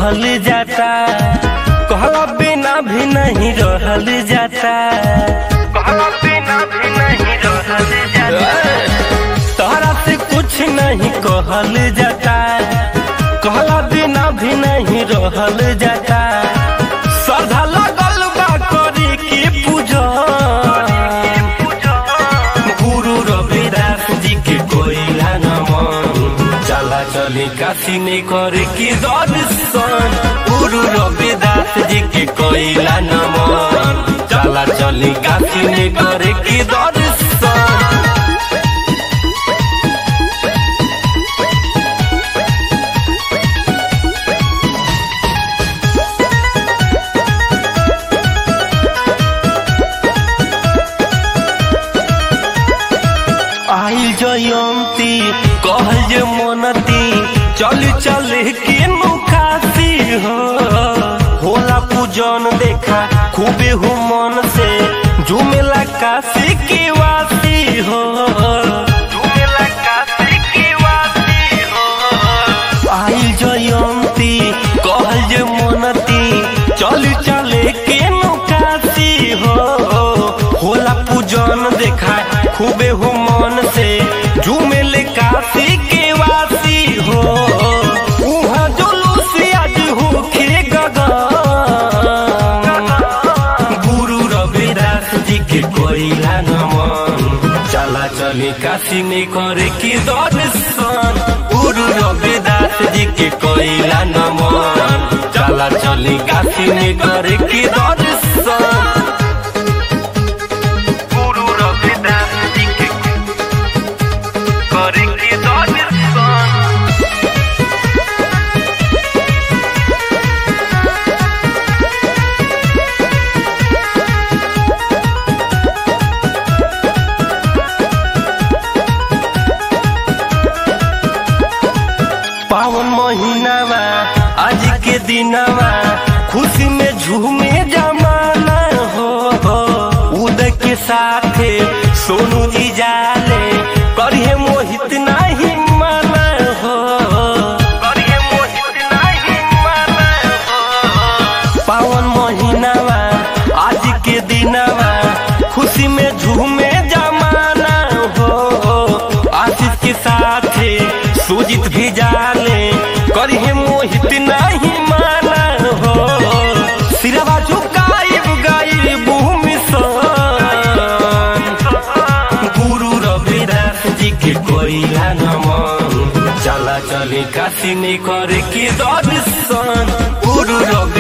कहल जाता कहला बिना भी नहीं रहल जाता कहला बिना भी नहीं रहल जाता तोहरा से कुछ नहीं कहल जाता कहला बिना भी नहीं रहल जाता श्रद्धा लगल बा करी की पूजा गुरु रविदास जी के कोयला नमन चला चली काशी में करे की दर्शन गुरु रविदास जी के कोयला नमन चला चली काशी में करे की दर्शन आइल जयंती कहल जे मनती चल चल के मुखासी हो होला पूजन देखा खूबे हो मन से झूमेला काशी के वासी हो झूमेला काशी के वासी हो आइल जयंती कहल जे मनती चल चल के मुखासी हो होला पूजन देखा खूबे हो मन से झूमेले काशी के वासी हो उहाँ जुलूस आज होखे गगन गुरु रविदास जी के कोयला नमन चला चली काशी में करे की दर्शन गुरु रविदास जी के कोयला नमन चला चली काशी में करे की दर्शन गुरु रविदास जी के करे की दर्शन पावन महीनावा आज के दिनवा खुशी में झूमे जमाना हो उदय के साथे सोनू जी जाले करिए मोहित नहीं माना हो करिए मोहित नहीं माना हो पावन महीनावा आज के दिनवा खुशी में झूमे जमाना हो आशीष के साथे सुजित भी जाले करिए मोहित नहीं माना हो सिरवा झुकाइब गाइब भूमि सन गुरु रविदास जी के कोयला नमन चला चली काशी में करे की दर्शन गुरु रवि